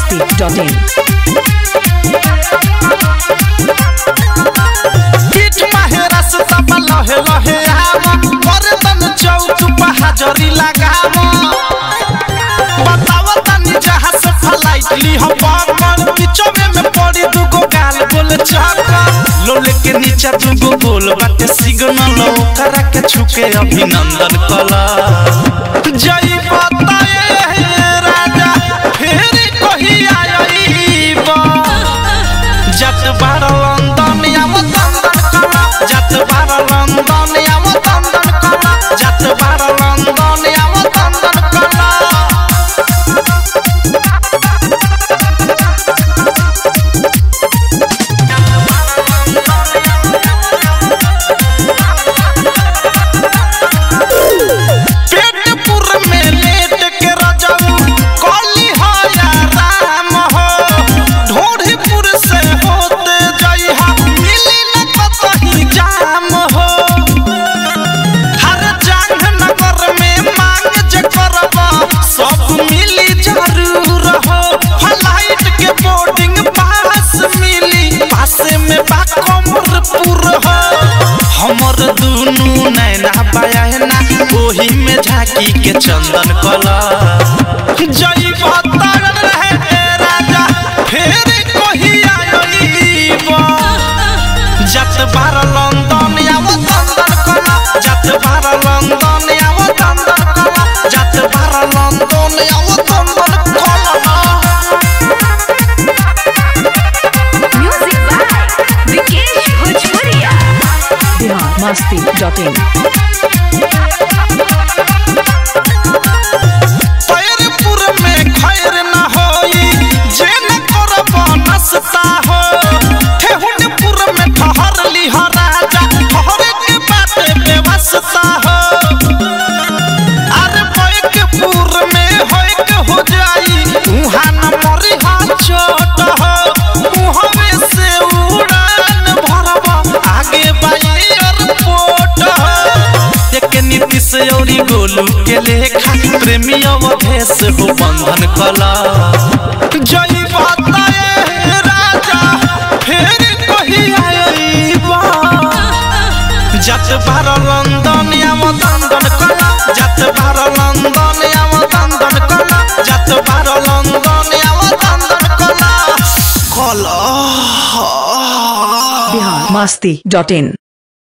masti.in. पीठ माहेरा से तब लहे लहे आम बर्तन चौक पर हाजरी लगाम बताव तनी जहाँ से फ्लाइट ली हम पकड़ बिचौने में पड़ी दुगो गाल गोल चक्कर लोले के नीचे दुगो गोल बाटे सिग्नल ओकरा के छुके अभिनंदन कला जय बताए राजा फिर कही आईबा जत बार लंदन आव तंदन कला जत बार लंदन आव तंदन कला जत बार लंदन आव तंदन कला पेटपुर में लेट के रजऊ कली हो या राम हो ढोढ़ीपुर से होते जइहा मिली न कतही जाम हो हर जांग नगर में मांग जे करबा सब मिली जरूर हो फ्लाइट के बोर्डिंग पास मिली पासे में बा कमरपुर हो हमर दुनू नैना बायना ओही में झांकी के चंदन कला जई बतर रहे राजा फेर कही आईबा जत बार लंदन आव तंदन कला जत बार लंदन आव तंदन कला जत बार लंदन आव तंदन कला Music by Vikesh Bhojpuria. Bihar masti.in. पैरपुर में खैर न होई जे न करब नसता हो ठेहुनपुर में ठहर ली हो राजा ठहरे के बात व्यवस्था हो अरे बैकपुर में होय के हो जाई उहाँ न मरी हा चोट हो उहवे से उड़ान भरब आगे बाई एयरपोर्ट हो एक नीतीश औरी गोलू के लेखा प्रेमी अवधेश हो बंधन कला जय बताए राजा फिर कही आईबा जत बार लंदन आव दंदन कला जत बार लंदन आव दंदन कला जत बार लंदन आव दंदन कला कला Bihar masti.in.